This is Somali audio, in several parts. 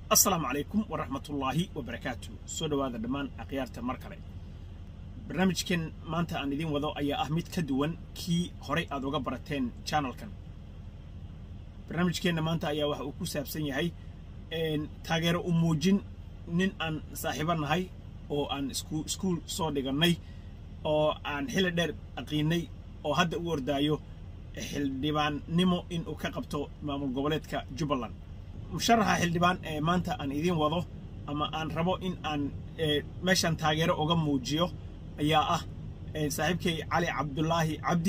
assalaamu calaykum waraxmatullaahi wabarakaatu soo dhowaada dhammaan akhyaarta mar kale barnaamijkan maanta aan idiin wado ayaa ah mid ka duwan kii horay aad uga barateen channelkan barnaamijkeenna maanta ayaa waxa uu ku saabsan yahay taageero u muujin nin aan saaxiibo nahay oo aan iskuul soo dhigannay oo aan xilli dheer aqiinay oo hadda u ordaayo xildhibaannimo inuu ka qabto maamul goboleedka jubbaland musharaxa xildhibaan ee maanta aan idiin wado ama aan rabo in aan meeshan taageero uga muujiyo ayaa ah saaxiibkay cali cabdulaahi cabdi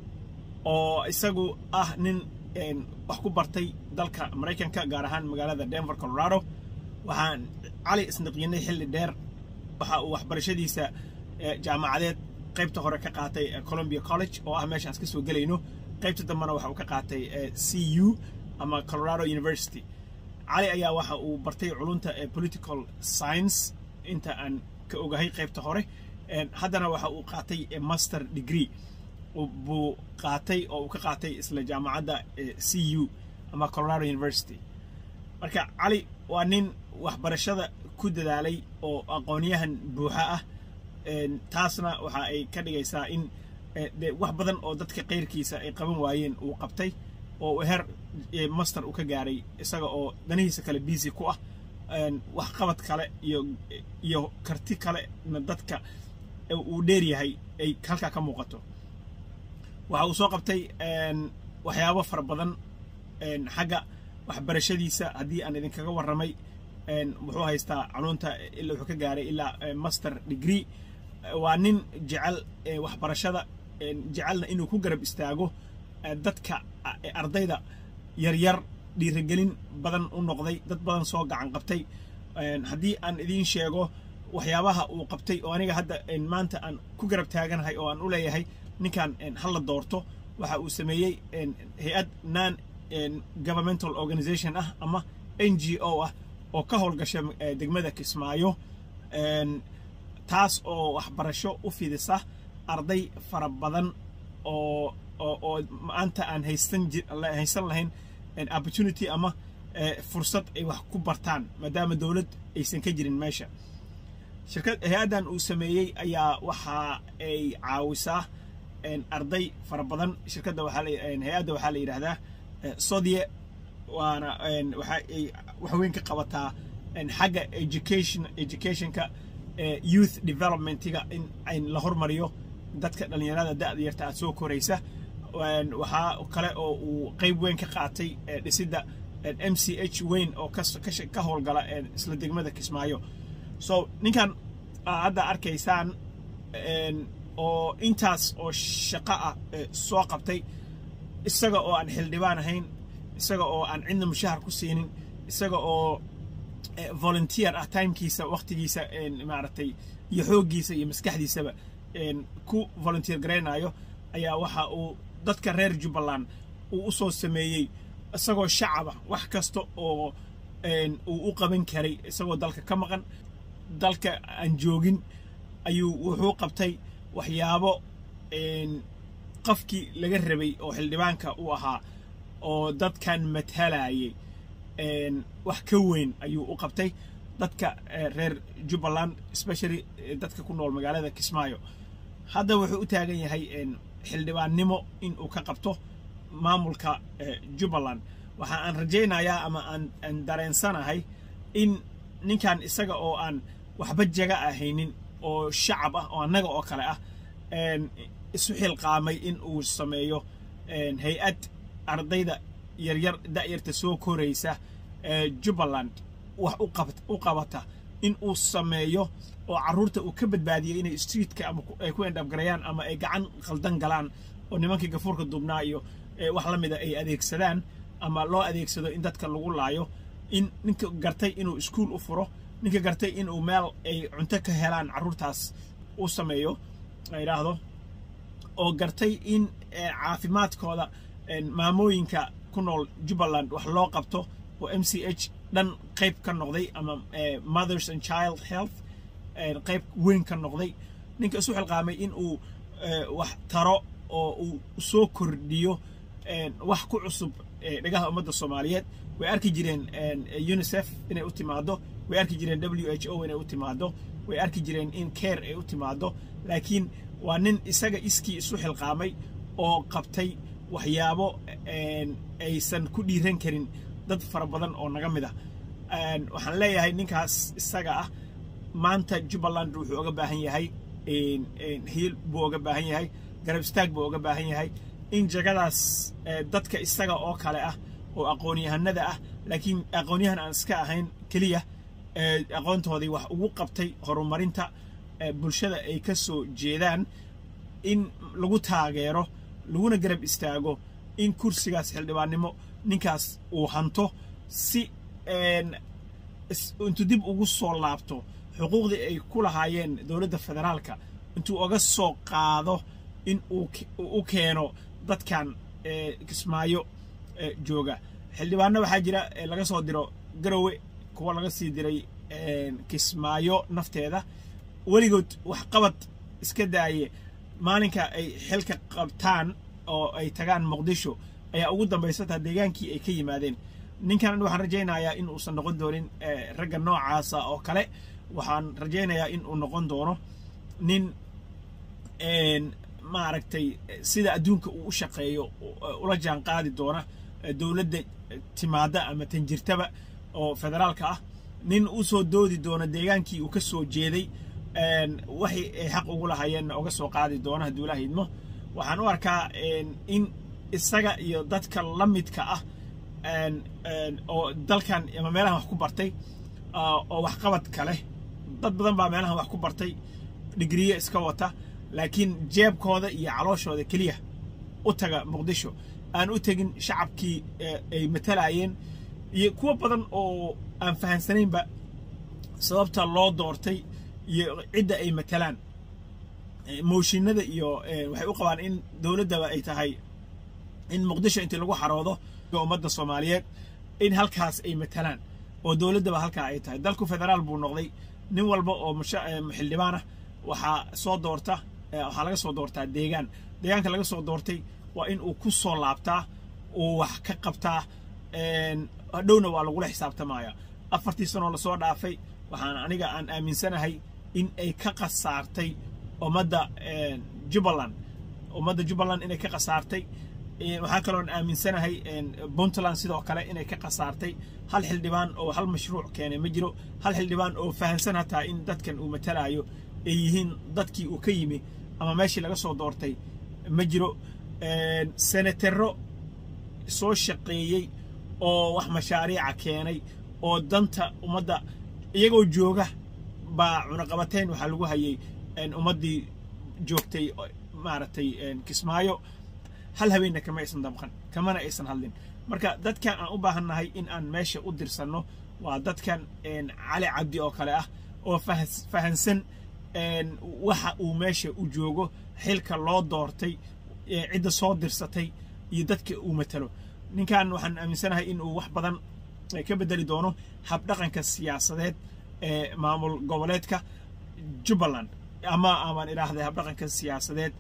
oo isagu ah nin wax ku bartay dalka maraykanka gaar ahaan magaalada denver colorado waxaan cali isniqyinay xilli dheer waxa uu waxbarashadiisa jaamacadeed qaybta hore ka qaatay columbia college oo ah meeshaan iska soo gelayno qaybta dambena waxa uu ka qaatay c u ama colorado university cali ayaa waxa uu bartay culunta political science inta aan ka ogahay qaybta hore haddana waxa uu qaatay master degree buu qaatay oo uu ka qaatay isla jaamacadda c u ama colorado university marka cali waa nin waxbarashada ku dadaalay oo aqoonyahan buuxa ah taasna waxa ay ka dhigaysaa in wax badan oo dadka kayrkiisa ay qaban waayeen uu qabtay oo heer master uu ka gaaray isaga oo danihiisa kale busy ku ah wax qabad kale iyo iyo karti kalena dadka uu dheer yahay ay halkaa ka muuqato waxa uu soo qabtay waxyaabo fara badan xagga waxbarashadiisa haddii aan idinkaga warramay wuxuu haystaa culunta ilaa wuxuu ka gaaray ilaa master degree waa nin jecel waxbarashada jecelna inuu ku garab istaago dadka ardayda yaryar dhiirigelin badan u noqday dad badan soo gacan qabtay haddii aan idiin sheego waxyaabaha uu qabtay oo aniga hadda maanta aan ku garab taaganahay oo aan u leeyahay ninkan hala doorto waxa uu sameeyey hay-ad non governmental organization ah ama n g o ah oo ka howlgasha degmada kismaayo taas oo waxbarasho u fidisa arday fara badan oo oo maanta aan haysan haysan lahayn opportunity ama fursad ay wax ku bartaan maadaama dowlad aysan ka jirin meesha shirkad hay-addan uu sameeyey ayaa waxa ay caawisaa arday fara badan shirkadda waxaa hay-adda waxaa la yidhaahdaa sodie waana waxa ay wax weyn ka qabataa xagga education educationka youth developmentiga in la hormariyo dadka dhallinyarada da'da yarta aad soo koraysa waxaa kale oo uu qayb weyn ka qaatay dhisidda m c h weyn oo ka howlgala isla degmada kismaayo so ninkan hadda arkaysaan oo intaas oo shaqo ah soo qabtay isaga oo aan xildhibaan ahayn isaga oo aan cidna mushahar ku siinin isaga oo volunteer ah timekiisa waqtigiisa maaragtay iyo xooggiisa iyo maskaxdiisaba ku volunteer garaynayo ayaa waxa uu dadka reer jubbaland uu u soo sameeyey isagoo shacaba wax kasta oo uu u qaban karay isagoo dalka ka maqan dalka aan joogin ayuu wuxuu qabtay waxyaabo qofkii laga rabay oo xildhibaanka u ahaa oo dadkan matalayay wax ka weyn ayuu u qabtay dadka reer jubbaland especially dadka ku nool magaalada kismaayo hadda wuxuu u taagan yahay xildhibaannimo in uu ka qabto maamulka jubbaland waxa aan rajaynayaa ama aan dareensanahay in ninkan isaga oo aan waxba jaga ahaynin oo shacab ah oo annaga oo kale ah isu xilqaamay in uu sameeyo hay-ad ardayda yaryar da'yarta soo koraysa jubbaland wax u qabata in uu sameeyo oo carruurta uu ka badbaadiyo inay streetka ama ay ku endhabgarayaan ama ay gacan khaldan galaan oo nimankii gafuurka dubnaa iyo wax la mida ay adeegsadaan ama loo adeegsado in dadka lagu laayo in ninka gartay inuu iskuol u furo ninka gartay inuu meel ay cunto ka helaan carruurtaas u sameeyo idhaahdo oo gartay in caafimaadkooda maamooyinka ku nool jubbaland wax loo qabto oo m c h dhan qayb ka noqday ama mothers and child health qayb weyn ka noqday ninka isu xilqaamay in uu wax taro oo uu soo kordhiyo wax ku cusub dhegaha ummadda soomaaliyeed way arki jireen unicef inay u timaado way arki jireen w h o inay u timaado way arki jireen in care ay u timaado laakiin waa nin isaga iskii isu xilqaamay oo qabtay waxyaabo aysan ku dhiiran karin dad fara badan oo naga mid ah waxaan leeyahay ninkaas isaga ah maanta jubbaland wuxuu oga baahan yahay hiil buu oga baahan yahay garab istaag buu oga baahan yahay in jagadaas dadka isaga oo kale ah oo aqoon-yahanada ah laakiin aqoon-yahan aan iska ahayn keliya aqoontoodii wax ugu qabtay horumarinta bulshada ay ka soo jeedaan in lagu taageero laguna garab istaago in kursigaas xildhibaannimo ninkaas uu hanto si intuu dib ugu soo laabto xuquuqdii ay ku lahaayeen dowladda federaalka intuu oga soo qaado in uu u keeno dadkan kismaayo jooga xildhibaano waxaa jira laga soo diro garowe kuwa laga sii diray kismaayo nafteeda weligood waxqabad iska daaye maalinka ay xilka qabtaan oo ay tagaan muqdisho ayaa ugu dambaysataa deegaankii ay ka yimaadeen ninkan waxaan rajaynayaa in uusan noqon doonin ragga noocaasa oo kale waxaan rajaynayaa in uu noqon doono nin maaragtay sida adduunka uu u shaqeeyo ula jaan qaadi doona dowladda timaada ama tanjirtaba oo federaalka ah nin u soo doodi doona deegaankii uu ka soo jeeday waxay ay xaq ugu lahaayeenna oga soo qaadi doona hadduu ilaah idmo waxaan u arkaa in isaga iyo dadka la midka ah oo dalkan ama meelahan wax ku bartay oo waxqabad kaleh dad badan baa meelahan wax ku bartay digriye iska wata laakiin jeebkooda iyo calooshooda keliya u taga muqdisho aan u tegin shacabkii ay matalayeen iyo kuwo badan oo aan fahansanaynba sababta loo doortay iyo cidda ay matalaan mooshinada iyo waxay u qabaan in dowladdaba ay tahay in muqdisho intii lagu xaroodo ummadda soomaaliyeed in halkaas ay matalaan oo dowladdaba halkaa ay tahay dalku federaal buu noqday nin walba oo xildhibaan ah waxaa soo doorta waxaa laga soo doortaa deegaan deegaanka laga soo doortay waa in uu ku soo laabtaa uu wax ka qabtaa hadhowna waa lagula xisaabtamaya afartii sanoo lasoo dhaafay waxaan aniga aan aaminsanahay in ay ka khasaartay ummadda jubbaland ummadda jubbaland inay ka khasaartay waxaa kaloon aaminsanahay puntland sidoo kale inay ka khasaartay hal xildhibaan oo hal mashruuc keenay ma jiro hal xildhibaan oo fahamsan hataa in dadkan uu matalaayo ay yihiin dadkii uu ka yimi ama meeshii laga soo doortay ma jiro senatero soo shaqeeyey oo wax mashaariica keenay oo danta ummadda iyagoo jooga baa cunaqabateyn waxaa lagu hayay ummaddii joogtay maaragtay kismaayo hal habeenna kama aysan dabqan kamana aysan hadlin marka dadkan aan u baahannahay in aan meesha u dirsanno waa dadkan cali cabdi oo kale ah oo fahansan waxa uu meesha u joogo xilka loo doortay cidda soo dirsatay iyo dadka uu matalo ninkan waxaan aaminsanahay in uu wax badan ka bedeli doono habdhaqanka siyaasadeed ee maamul goboleedka jubbaland ama amaan idhaahday habdhaqanka siyaasadeed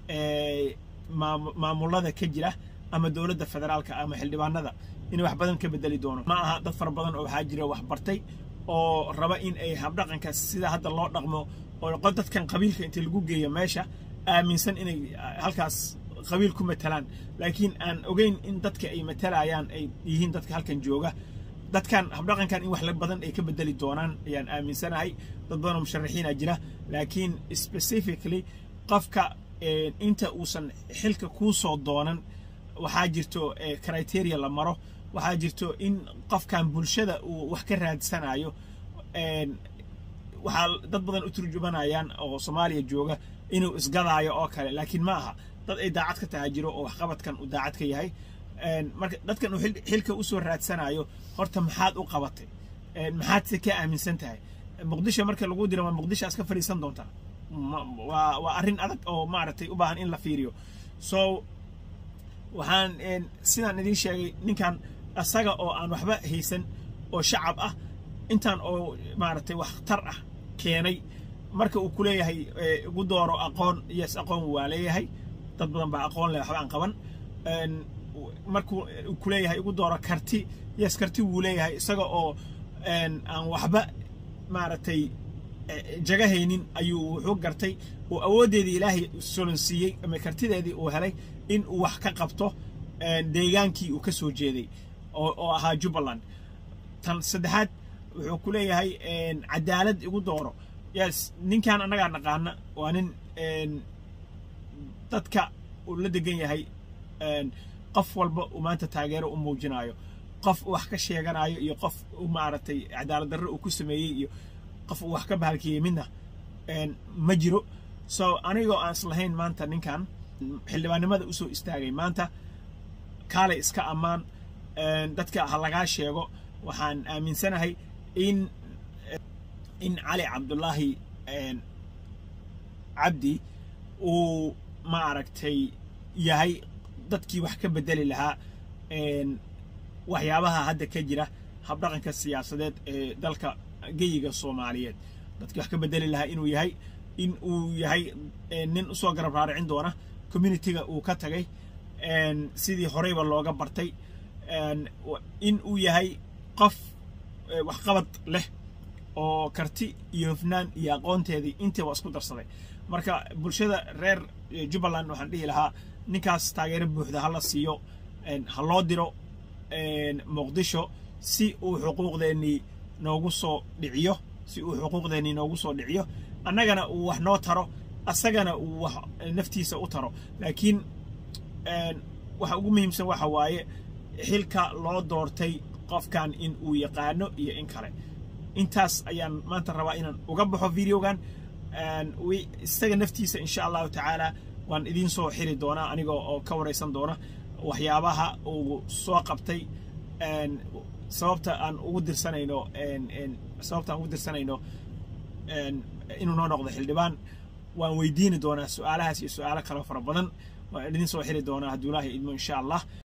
ee maamulada ka jira ama dowladda federaalka ama xildhibaanada inay wax badan ka bedeli doono ma aha dad fara badan oo waxaa jira wax bartay oo raba in ay habdhaqanka sida hadda loo dhaqmo oo dadkan qabiilka inta lagu geeyo meesha aaminsan inay halkaas qabiil ku matalaan laakiin aan ogeyn in dadka ay matalayaan ay yihiin dadka halkan jooga dadkan habdhaqankan in wax la badan ay ka bedeli doonaan ayaan aaminsanahay dad badan oo musharaxiina jira laakiin specifically qofka inta uusan xilka kuu soo doonan waxaa jirto criteria la maro waxaa jirto in qofkan bulshada uu wax ka raadsanayo waxaa dad badan u turjumanayaan oo soomaaliya jooga inuu isgadaayo oo kale laakiin ma aha dad ay daacad ka tahay jiro oo waxqabadkan uu daacad ka yahay marka dadkan uu xilka usoo raadsanayo horta maxaad u qabatay maxaad se ka aaminsan tahay muqdisho marka lagu diro ma muqdisho aska fadhiisan doontaa waa waa arrin adag oo maaragtay u baahan in la fiiriyo so waxaan sidaan idiin sheegay ninkan asaga oo aan waxba haysan oo shacab ah intaan oo maaragtay waxtar ah keenay marka uu ku leeyahay ugu dooro aqoon yes aqoon waa leeyahay dad badan baa aqoon leh waxba aan qaban markuu ku leeyahay igu dooro karti yes karti wuu leeyahay isaga oo aan waxba maaragtay jagahaynin ayuu wuxuu gartay oo awooddeedii ilaahay solonsiiyey ama kartideedii uu helay in uu wax ka qabto deegaankii uu ka soo jeeday oo ahaa jubbaland tan saddexaad wuxuu ku leeyahay cadaalad igu dooro yes ninkan annagaa naqaana waa nin dadka uu la degan yahay qof walba uu maanta taageero u muujinayo qof wax ka sheeganayo iyo qof maaragtay cadaalad darro uu ku sameeyey iyo qof uu wax ka bahalkiyey midna ma jiro so anigoo aan islahayn maanta ninkan xildhibaannimada usoo istaagay maanta kaalay iska ammaan dadka ha lagaa sheego waxaan aaminsanahay in in cali cabdullaahi cabdi uu maaragtay yahay dadkii wax ka bedeli lahaa waxyaabaha hadda ka jira habdhaqanka siyaasadeed ee dalka geyiga soomaaliyeed dadkii wax ka bedeli lahaa inuu yahay in uu yahay nin usoo garab raaricin doona communitiga uu ka tagay sidii horeyba looga bartay in uu yahay qof waxqabad leh oo karti iyo hufnaan iyo aqoonteedii intiiba isku darsaday marka bulshada reer jubbaland waxaan dhihi lahaa ninkaas taageero buuxda hala siiyo ha loo diro muqdisho si uu xuquuqdeennii noogu soo dhiciyo si uu xuquuqdeennii noogu soo dhiciyo annagana uu wax noo taro asagana uu wax naftiisa u taro laakiin waxa ugu muhiimsan waxa waaye xilka loo doortay qofkan in uu yaqaano iyo in kale intaas ayaan maanta rabaa inaan uga baxo videogan isaga naftiisa insha allahu tacaala waan idiin soo xiri doonaa aniga oo ka waraysan doona waxyaabaha uu soo qabtay sababta aan ugu dirsanayno sababta aan ugu dirsanayno inuu noo noqdo xildhibaan waan weydiini doonaa su-aalahaas iyo su-aalo kaloo fara badan waan idiin soo xiri doonaa hadduu ilaahay idmo insha allah